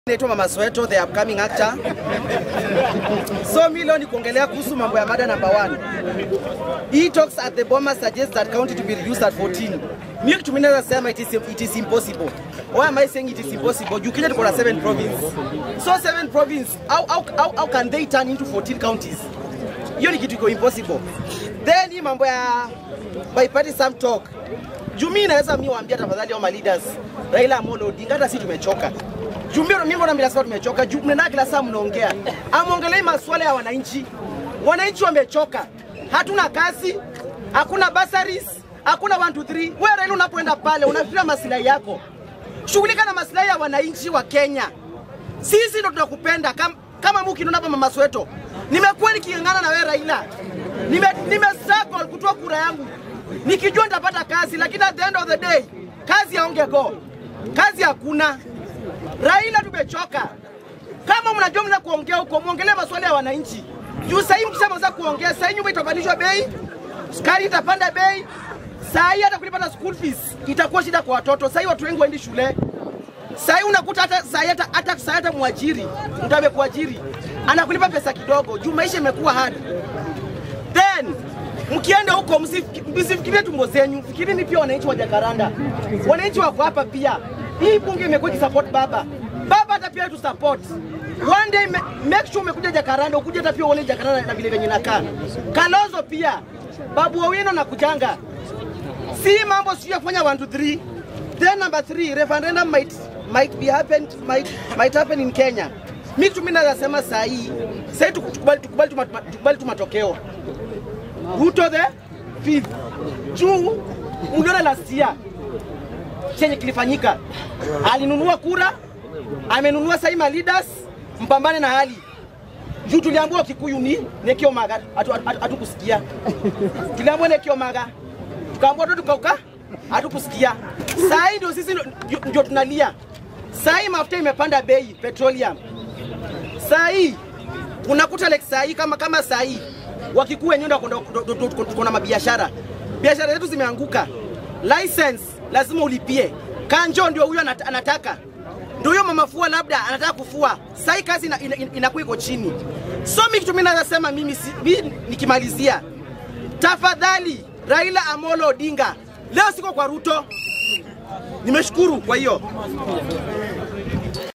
Naitwa Mama Soweto, the upcoming actor. So mi leo ni kuongelea kuhusu mambo ya mada number one. He talks at the bomber suggests that county to be reduced at 14. Mi kitu mimi naweza sema it is, it is impossible. Why am I saying it is impossible? Juu Kenya tuko na 7 province. So 7 province, how, how, how, how can they turn into 14 counties? Hiyo ni kitu iko impossible. Then hii mambo ya biparty some talk. Juu mimi naweza mimi waambia tafadhali hao leaders Raila Amolo Odinga hata sisi tumechoka. Juu mimi mimi mbona mnasema tumechoka? Juu mnaenda kila saa mnaongea. Amuongelee masuala ya wananchi. Wananchi wamechoka. Hatuna kazi, hakuna bursaries, hakuna 1 2 3. Wewe Raila unapoenda pale unafikiria maslahi yako. Shughulika na maslahi ya wananchi wa Kenya. Sisi ndo tunakupenda kama kama Muki hapa Mama Soweto. Nimekuwa niking'ang'ana na wewe Raila. Nime nime struggle kutoa kura yangu. Nikijua nitapata kazi lakini at the end of the day kazi haongego. Kazi hakuna. Raila tumechoka. Kama mnajua mna kuongea huko, muongelee masuala ya wananchi. Juu sasa hivi mkishaanza kuongea, sasa hivi nyumba itapandishwa bei, sukari itapanda bei, saa hii hata kulipa na school fees itakuwa shida kwa watoto. Sasa hii watu wengi waendi shule. Sasa hii unakuta hata saa hii hata hata saa hii hata mwajiri mtu amekuajiri anakulipa pesa kidogo juu maisha imekuwa hard. Then mkienda huko msif- msifikirie tumbo zenyu, fikirini pia wananchi wa Jakaranda. Wananchi wako hapa pia. Hii bunge imekuwa ikisupport baba. Baba hata pia tu support. One day ma- make sure umekuja Jakaranda, ukuje hata pia uone Jakaranda na vile venye nakaa. Kalonzo pia. Babu Owino na kujanga. Si mambo sio ya kufanya 1 2 3. Then number 3, referendum might might be happened might might happen in Kenya. Mimi tu mimi nasema saa hii, saa hii tukubali tukubali tu mat- tukubali tu matokeo. Ruto the fifth. Juu uliona last year chenye kilifanyika, alinunua kura, amenunua sasa ma leaders, mpambane na hali juu tuliambiwa Kikuyu ni Nekio Maga, hatukusikia hatu, hatu tuliambiwa Nekio Maga, tukaambiwa tu tukauka, hatukusikia. Saa hii ndio sisi ndio- ndio tunalia. Saa hii mafuta imepanda bei, petroleum. Saa hii unakuta like saa hii kama kama saa hii wakikuu wenyewe ndio wako- ndio- ndio- ndio tuko na mabiashara, biashara zetu zimeanguka. License lazima ulipie. Kanjo ndio huyo anat- anataka ndio huyo mama fua labda anataka kufua. Sasa hii kazi inakuwa ina, ina inakuwa iko chini. So mimi kitu mimi naweza sema mimi, si, mimi nikimalizia, tafadhali Raila Amolo Odinga, leo siko kwa Ruto. Nimeshukuru kwa hiyo